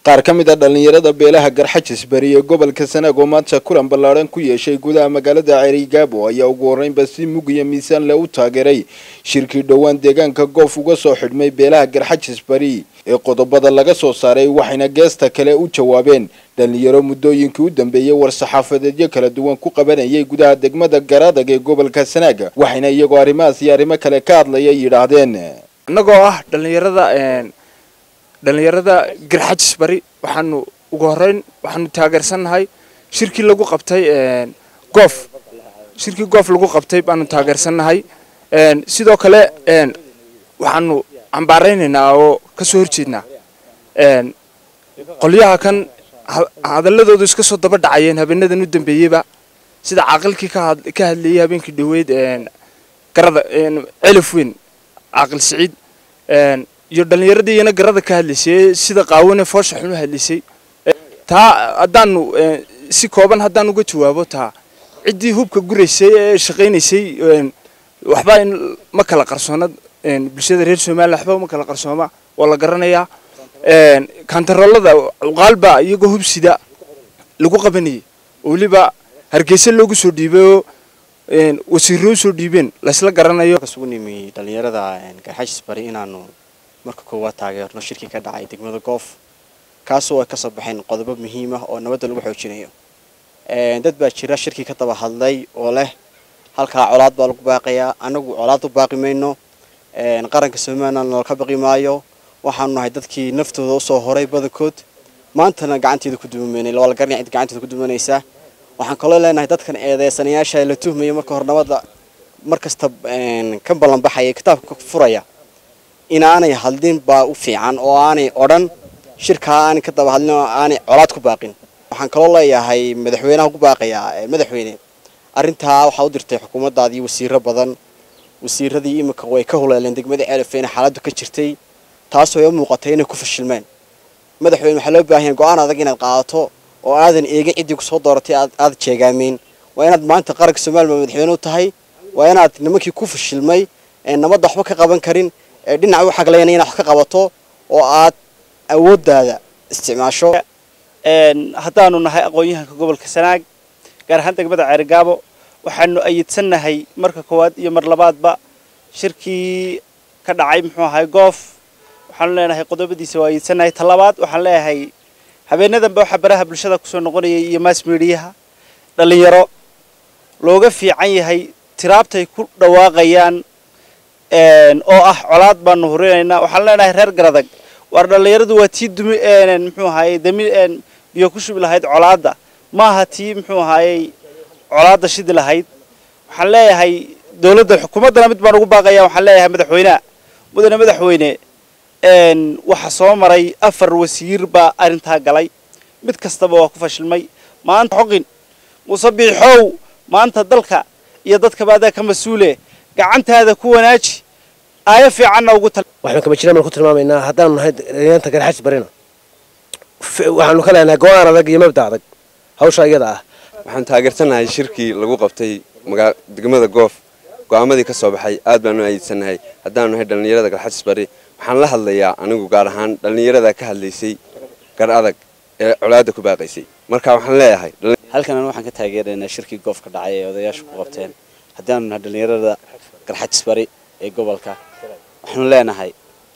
qaar ka mid a dhallinyarada beelaha garxajis bari ee gobolka sanaag oo maanta kulan ballaadhan ku yeeshay gudaha magaalada ceerigaabo ayaa ugu horreynba si mug iyo miisaan le u taageeray shirkii dhowaan deegaanka goof uga soo xidhmay beelaha garxajis bari ee qodobada laga soo saaray waxayna geesta kale u jawaabeen dhallinyaro muddooyinkii u dambeeyey war-saxaafadeedyo kala duwan ku qabanayay gudaha degmada garadag ee gobolka sanaag waxayna iyagoo arrimahaas iyo arrimo kale ka hadlaya yidhaahdeen annagoo ah dhallinyarada dhallinyarada garxajis bari waxaanu ugu horeyn waxaanu taageersannahay shirkii lagu qabtay goof shirkii goof lagu qabtay baanu taageersannahay sidoo kale waxaanu cambaaraynaynaa oo ka soo horjeednaa qolyaha kan hadalladoodu iska soo daba dhacayeen habeenadan u dambeeyeyba sida caaqilkii ka hadlayay habeenkii dhaweyd garada celif weyn caaqil siciid iyo dhallinyaradii iyana garada ka hadlaysay sida qaawane foosha xun u hadlaysay taa haddaanu si kooban haddaan uga jawaabo taa ciddii hubka guraysay ee shaqaynaysay waxba in ma kala qarsoona bulshada reer somaliya waxba ma kala qarsooma waa la garanayaa kantaroolada cuqaalba iyagoo hubsida lagu qabanayay oo weliba hargeysa loogu soo dhiibay oo wasiiro usoo dhiibeen laysla garanayo kasugu nimi dhallinyarada garxajis bari inaanu marka koowaad taageerno shirkii ka dhacay degmada goof kaasoo ay kasoo baxeen qodobo muhiim ah oo nabadda lagu xoojinayo dad baa jira shirkii ka daba hadlay oo leh halkaa colaad baa lagu baaqayaa anagu colaad u baaqi mayno qaranka somalilan nala ka baqi maayo waxaanu nahay dadkii naftooda usoo horay badankood maantana gacanteeda ku duumaynay waa la garanaya cid gacanteeda ku duumanaysaa waxaan kaloo leenahay dadkan eedeysanayaasha la tuhmaya marka hore nabadda mar kasta ka ballanbaxaya kitaabka furaya inaanay hadlin baa u fiican oo aanay odhan shirkaa aanay ka daba hadlin oo aanay colaad ku baaqin waxaan kaloo leeyahay madaxweynaha ku baaqayaa madaxweyne arrintaa waxaa u dirtay xukuumaddaadii wasiiro badan wasiiradii imika way ka huleeleen degmada ceelafeyne xaaladdu ka jirtay taasoo ay u muuqatay inay ku fashilmeen madaxweyne waxaa loo baahan yahay go-aan adag inaad qaadato oo aadan eegin ciddii kusoo dooratay aad jeegaameyn waa inaad maanta qaranka somaliya madaxweyne u tahay waa inaad nimankii ku fashilmay nabadda waxba ka qaban karin dhinaca u xaglayna inaad wax ka qabato oo aad awooddaada isticmaasho haddaanu nahay aqoon-yahanka gobolka sanaag gaar ahaan degmada ceerigaabo waxaanu ayidsannahay marka koowaad iyo mar labaadba shirkii ka dhacay muxuu ahay goof waxaanu leenahay qodobadiisa waa ayidsannahay ta labaad waxaan leeyahay habeenadanba waxaa baraha bulshada kusoo noqonayay iyo mass mediaha dhallinyaro looga fiican yahay tiraabtay ku dhawaaqayaan oo ah colaad baanu hurinaynaa waxaan leenahay reer garadag waar dhallinyaradu waa tii dumi muxuu ahaayey dami biyo ku shubi lahayd colaadda maaha tii muxuu ahaayey colaadda shidi lahayd waxaan leeyahay dowladda xukuumaddana mid baan ugu baaqaya waxaan leeyahay madaxweyneha mudane madaxweyne waxaa soo maray afar wasiir baa arrintaa galay mid kastaba waa ku fashilmay maanta xoqin muuse biixow maanta dalka iyo dadkaba adaa ka mas-uule gacantaada ku wanaaji aayo fiicanna ugu tal waxaanu kama jiraan baan ku tilmaamaynaa haddaanu nahay dhalinyaranta garxajis barina waxaanu ka leenahay go-aan adag iyo mabda adag hawsha iyada ah waxaan taageersanahay shirkii lagu qabtay degmada goof go-aamadii ka soo baxay aad baanu ayidsanahay haddaanu nahay dhallinyarada garxajis bari waxaan la hadlayaa anigu gaar ahaan dhallinyarada ka hadlaysay gar adag ee colaadda ku baaqaysay marka waxaan leeyahay halkan anu waxaan ka taageeraynaa shirkii goof ka dhacay ee odayaashu ku qabteen haddaanu nahay dhallinyarada garxajis bari ee gobolka waxaanu leenahay